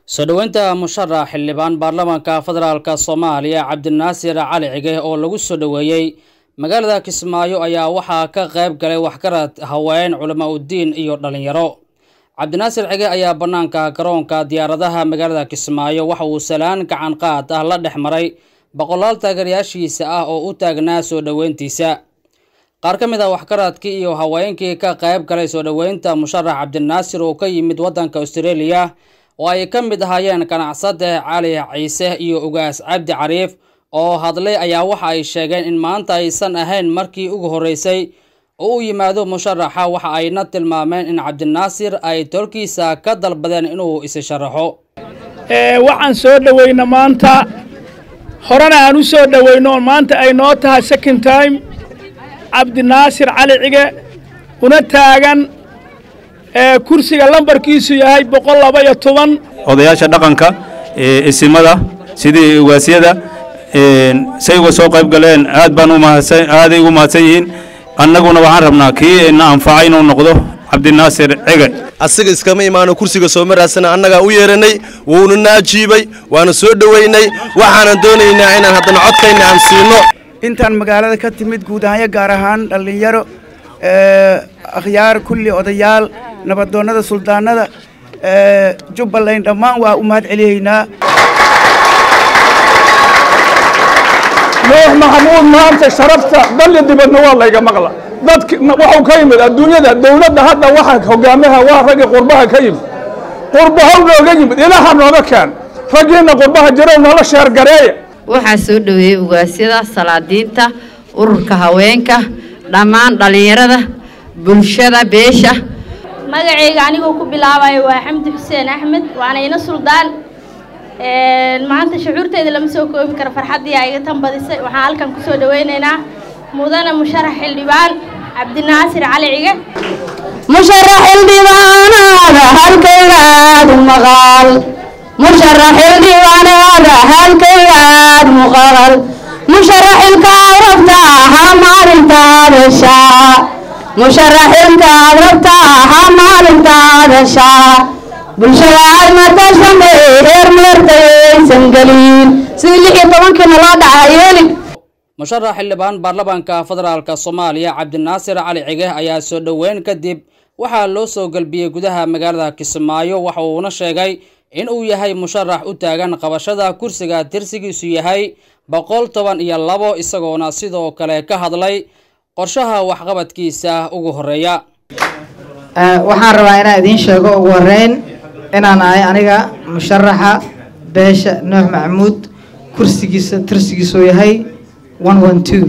soo dhoweynta musharax xildhibaan baarlamaanka federaalka soomaaliya cabdinaasir cali cige oo lagu soo dhoweeyey magaalada kismaayo ayaa waxaa ka qayb galay waxgarad haween culamo udiin iyo dhalinyaro cabdinaasir cige ayaa bannaanka garoonka diyaaradaha magaalada kismaayo waxa uu salaan gacan qaad ah la dhex maray boqolaal taageerayaashiisa ah oo u taagnaa soo dhoweyntiisa qaar ka mid a waxgaradkii iyo haweenkii ka qayb galay soo dhoweynta musharax cabdinaasir oo ka yimid waddanka australia oo ay ka mid ahaayeen ganacsade cali ciise iyo ugaas cabdi cariif oo hadlay ayaa waxa ay sheegeen in maanta aysan ahayn markii ugu horreysay oo u yimaado musharaxa waxa ayna tilmaameen in cabdinaasir ay tolkiisa ka dalbadeen inuu isi sharaxo waxaan soo dhoweyna maanta horena aan u soo dhoweyno maanta ay noo tahay second time cabdinaasir cali cige una taagan kursiga lambarkiisu yahay boqol laba iyo toban odayaasha dhaqanka isimada sidii ugaasyada say uga soo qayb galeen aad baan aaday ugu mahadsan yihiin annaguna waxaan rabnaa kii na anfaca inuu noqdo cabdinaasir cige asaga iskama imaano kursiga soo maraasana annagaa u yeeranay wuuna na ajiibay waana soo dhoweynay waxaanan doonaynaa inaan haddana codkayna aan siino intaan magaalada ka timid guud ahaanyo gaar ahaan dhallinyaro akhyaar kulli odayaal nabadoonnada suldaanada jubbaland dhammaan waa u mahad celiyaynaa nuux maxamuud maanta sharafta dalya dibadna waa layga maqla dadk waxuu ka yimid adduunyada dowladda hadda waxa hogaamaha waa raggii qurbaha ka yimid qurbahow nooga yimid ilaha nooga keen raggiinna qurbaha jirow noola sheergareeya waxaa soo dhoweeyey ugaasyada salaadiinta ururka haweenka dhammaan dhallinyarada bulshada beesha magacayga anigoo ku bilaabayo waa xamdi xuseen axmed waana ina suldaan maanta shucuurteeda lama soo koobi karo farxaddii aa iga tan badisay waxaan halkan ku soo dhoweynaynaa mudane musharax xildhibaan cabdinaasir cali cige musharax xildhibaanaada halkaygaad maqal musharax xildhibaanaada halkaygaad muqal musharaxilkaad rabta ha maalintaada shaa musharaxilkaad rabta ha maalintaada shaa bulshada aad matashamay heer meertayaysan gelin sidii lix iyo tobankiina loo dhaca yeeli musharax xildhibaan baarlamaanka federaalka soomaaliya cabdinaasir cali cige ayaa soo dhoweyn kadib waxaa loo soo gelbiyey gudaha magaalada kismaayo waxa uuna sheegay in uu yahay musharax u taagan qabashada kursiga tirsigiisu yahay boqol toban iyo labo isagoona sidoo kale ka hadlay qorshaha waxqabadkiisa ugu horeeya waxaan rabaa inaan idiin sheego ugu horeyn inaan ahay aniga musharaxa beesha nuux maxamuud kursigiisa tirsigiisu yahay one one two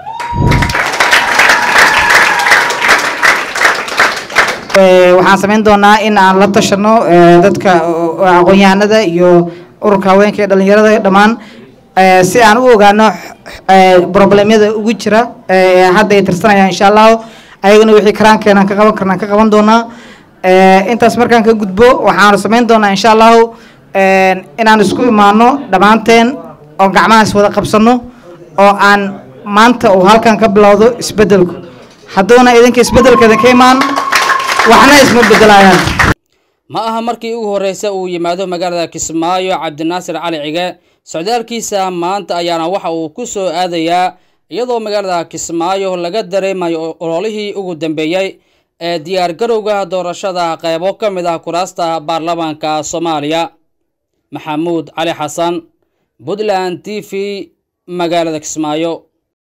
waxaan samayn doonaa in aan la tashano dadka aqoon-yahanada iyo ururka haweenka ee dhalinyarada dhammaan si aan u ogaano problemyada ugu jira hadda ay tirsanayaan insha allahu ayagana wixii karaankeenaan ka qaban karnaan ka qaban doonaa intaas markaan ka gudbo waxaanu samayn doonaa insha allahu inaan isku imaano dhammaanteen oo gacmahaas wada qabsano oo aan maanta uu halkan ka bilowdo isbedelku hadduuna idinka isbedelkeeda ka imaan waxna isma bedelayaan ma aha markii ugu horreysa uu yimaado magaalada kismaayo cabdinaasir cali cige socdaalkiisa maanta ayaana waxa uu ku soo aadayaa iyadoo magaalada kismaayo laga dareemayo ololihii ugu dambeeyey ee diyaar garowga doorashada qaybo ka mid ah kuraasta baarlamaanka soomaaliya maxamuud cali xasan puntland t v magaalada kismaayo